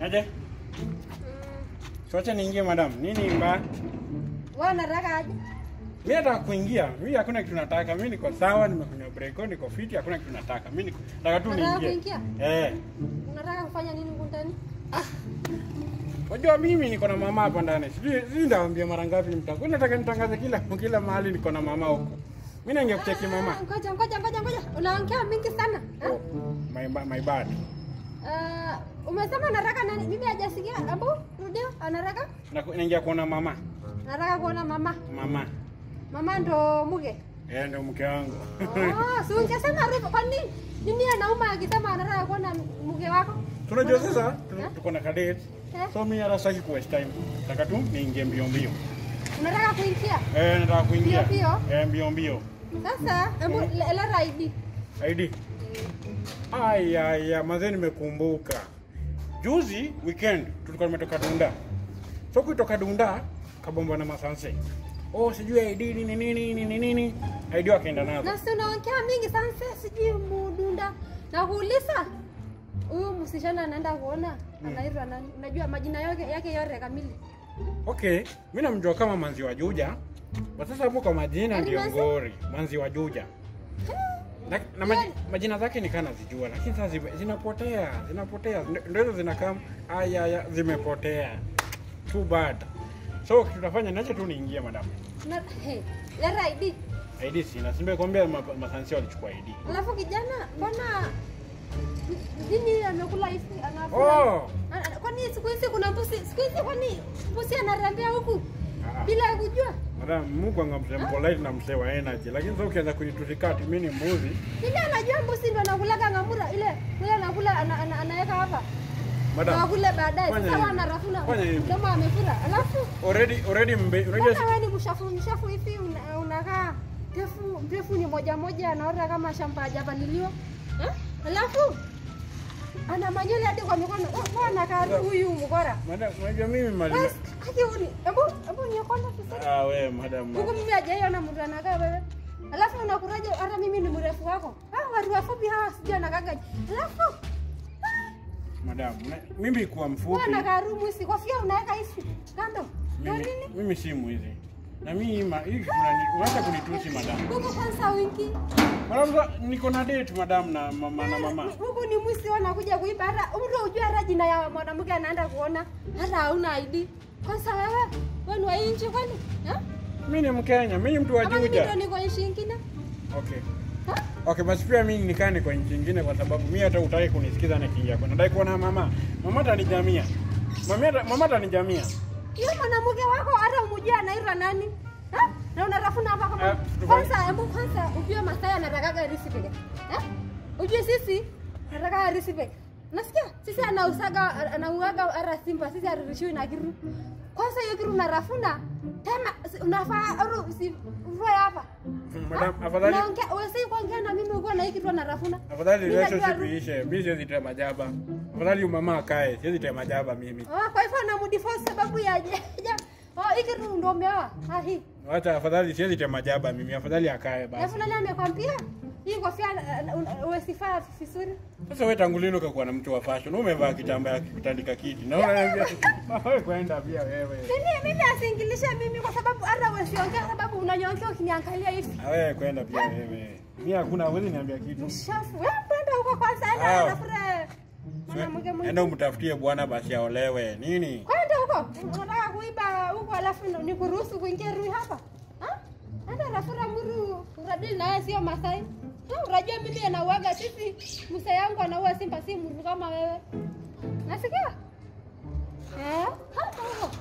Aje? Tuache niingie madam. Nini mbaya? Wewe unataka aje? Mimi nataka kuingia. Mimi hakuna kitu nataka. Mimi niko sawa, nimekunywa breko, niko fiti, hakuna kitu nataka. Mimi niko nataka tu Unataka niingie. kuingia? Eh. Unataka kufanya nini huko ndani? Unajua mimi niko na mama hapa ndani. Sijui sijui ndawaambia mara ngapi mtaka. Nataka nitangaze kila kila mahali niko na mama huko. Mimi naingia kucheki mama. Ah, Ngoja ngoja ngoja ngoja. Unaongea mingi sana. Eh? Oh, my, ba- my bad. Ah, umesema unataka nani? Mimi hajasikia. Abu, rudio, anataka? Na naingia kuona mama. Anataka kuona mama. Mama. Mama ndo muge. Eh, ndio mke wangu. Oh, si ungesema rudio. Kwa nini? Nini anauma akisema anataka kuona muge wako? Tunajua sasa Eh? tu- tuko na kadate. Eh? So mimi hata sitaki ku waste time. Nataka tu niingie mbio mbio. Unataka kuingia? Eh, nataka kuingia. Mbio mbio? Eh, mbio mbio. Sasa, hebu le- leta ID. ID. Aya, aya, mazee nimekumbuka. Juzi weekend tulikuwa tumetoka Dunda. So kutoka Dunda kabomba na masanse. Oh, sijui ID nini nini nini nini. ID wakaenda nazo. Na si unaongea mingi sana sijui mudunda. Na kuuliza huyu msichana anaenda kuona anaitwa nani? Unajua majina yake yake yote kamili. Okay, mimi namjua kama Manzi wa Juja. Kwa sasa hapo kwa majina Yaani ndio Manzi? ngori, Manzi wa Juja. Na, na maji, majina zake ni kana zijua, lakini sasa zime- zinapotea, zinapotea. Ndio- Ndio hizo zinakaa aya aya zimepotea. Too bad. So kitu tunafanya nacho tu niingie madam. Na hey, leta ID. ID sina, simbe kwambia ma, masansi walichukua ID. Alafu kijana, mbona nini amekula hivi anafu? Oh. Kwani siku hizi kuna mbusi, siku hizi kwani mbusi anatembea huku Ah. bila kujua? Madam, Mungu angamse polite na msee wa energy, lakini sasa ukianza kunitusikati mimi ni mbuzi. Nini anajua mbusi ndo anakulaga ngamura ile ile anakula ana, ana, anaweka hapa. Madam, Na kule baadaye fanya sasa hivi. wanarafuna Fanya hivi. kama amefura. Alafu already already mbe, unajua mbona wewe ni mshafu mshafu hivi una- unakaa ndefu ndefu ni moja moja anaota kama shamba hajapaliliwa. Eh? Alafu ana manywele hadi kwa mikono. Bwana kari huyu mgora. madam, unajua mimi mali. Bas, haki uni. Hebu hebu niokonda vizuri. Ah, we madam. Huku mimi hajaiona mtu anakaa wewe. Alafu unakuraje hata mimi ni mrefu wako. Ah, watu wafupi hawa sijui anakaga. Alafu Madam, na- mimi kuwa mfupi. bwana karumu hizi kofia unaweka hizi kando. Ndio Mimi, nini? mimi si mwizi. Na mimi ma, hii unani unataka kunitusi madam. Huku kwanza wingi. Madam, sa- niko na date madam na mama na mama. Huku ni mwizi wanakuja kuiba hata mtu ujue hata jina ya mwanamke anaenda kuona hata hauna ID. Kwanza wewe wewe ni wa hii nchi kwani? Eh? Mimi ni Mkenya, mimi ni mtu wa Kama mimi ndio Juja. niko nchi nyingine. Okay. Ha? Okay, basi pia mimi nikaa niko nchi nyingine kwa sababu mimi hata utaki kunisikiza nikiingia kwa. Nadai kuona mama. Mama atanijamia. Mama ata- mama atanijamia. Hiyo mwanamke wako hata umjue anaitwa nani? Ha? Na unatafuna hapa kama Eh, tufanye- kwanza hebu kwanza ujue Masai anatakaga risi peke. Eh? Ujue sisi anataka risi peke. Nasikia? Sisi anausaga anauaga ara simba, sisi arirushiwi na kiru. Kwanza hiyo kiru unarafuna tena si- unafaa au si uvae hapa. Madam, Ha? afadhali Unaongea wewe si kuongea na mimi uko na hii kitu anarafuna. afadhali Mimi najua relationship ru- iishe. Mimi siwezi tema jaba. Afadhali huyu mama akae, siwezi tema jaba mimi. Oh, kwa hivyo anamdivorce sababu ya ya Oh, hii kitu ndio umeoa. Ah, hii. Wacha afadhali siwezi tema jaba mimi. Afadhali akae basi. Alafu nani amekwambia hii kofia uwesifaa vizuri? Sasa wewe tangu lini ukakuwa na mtu wa fashion? Wewe umevaa kitambaa ya kutandika kiti. Na unaniambia wewe kwenda pia wewe. Mimi mimi asingilishe mimi kwa sababu hata usiongea sababu unanyongea ukiniangalia hivi. Na wewe kwenda pia wewe. Mimi hakuna huwezi niambia kitu. Mshafu. Wewe kwenda huko kwanza enda Ah. anafura mwanamke Enda mwingine. umtafutie bwana basi aolewe. Nini? Kwenda huko. Unataka kuiba huko alafu nikuruhusu kuingia rui hapa? Ha? Enda rafura muru. Uradili na wewe sio Masai. Ha, Unajua mimi anauaga sisi msa yangu anaua simba si muru kama wewe. Nasikia? Eh? Hapa huko.